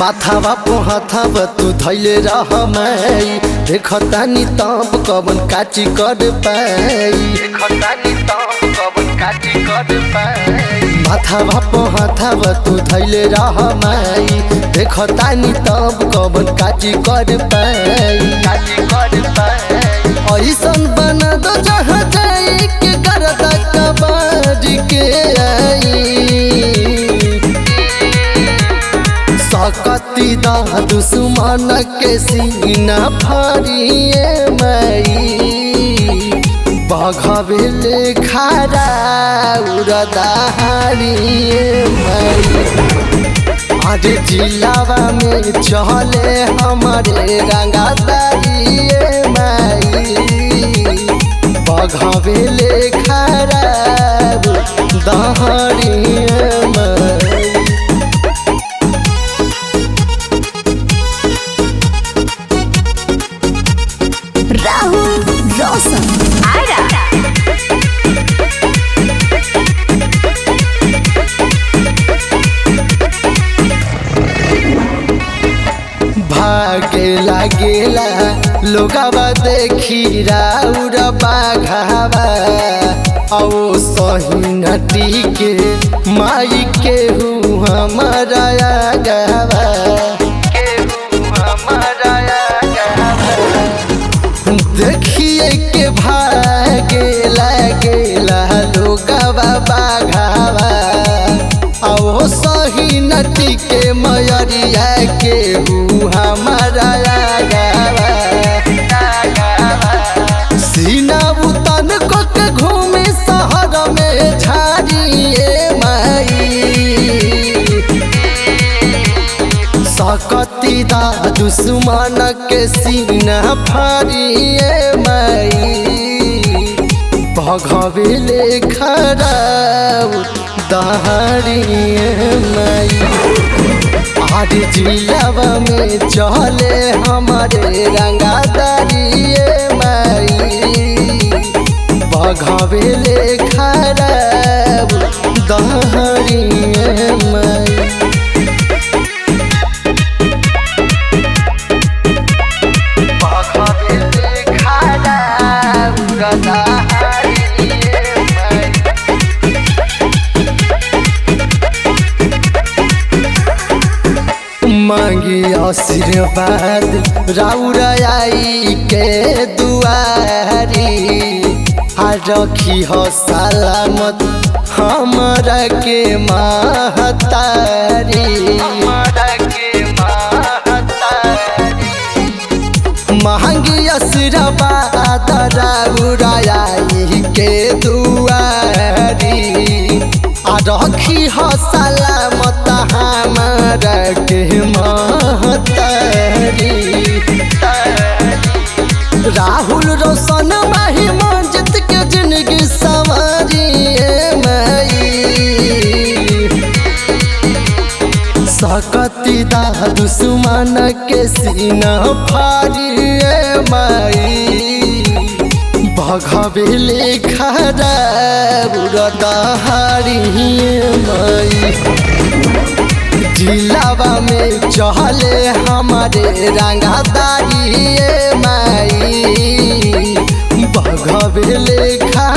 माथावा पोहाथावा तू धैले रह माई देखतानी तब कवन काची कर पाई देखतानी तब कवन काची कर पाई माथावा पोहाथावा तू धैले रह माई देखतानी तब कवन काची कर पाई काची कर पाई ऐसन बना दो जहाँ जाई के करता कबाड़ के आई सकती दा दुश्मन के सीना फाड़िए मई बघबेले खारा उड़दाहारिए मई आज जिलावा में चले हमारे रंगादारिए मई बघबेले खारा दहाड़िए मई राहुल रोशन आरा भागे लागेला लोगावा देखी राउर बाघावा औ सही नटी के माई के हूँ हमारा गावा देखिए के भागे लागेला लोगावा बाघावा आओ सही नटी के मयरिया के हूँ हमारा गावा सीना उतन को के घूमे शहर में झाड़िए माई सकती दा दुश्मन के सीना फाड़िए माई भगवेले खराब दहाड़िए माई आज जिलावा में चले हमारे रंगादारिए माई बघवेले खराब दहाड़िए माई बघवेले खराब दहाड़िए माई मांगी आशीर्वाद राउर आई के दुआरी आ रखी हो सलामत हमारा के महतारी महंगी आशीर्वाद राउर आई के दुआरी आ रखी हो सलामत हमारा के महतारी राहुल रोशन माही मंजित के जिंदगी सवारिए मई सकती दा दुश्मन के सीना फाड़िए माई भगवेले खराब दहाड़िए माई जिलावा में चहले हमारे रंगादारिए माई बघवेले खा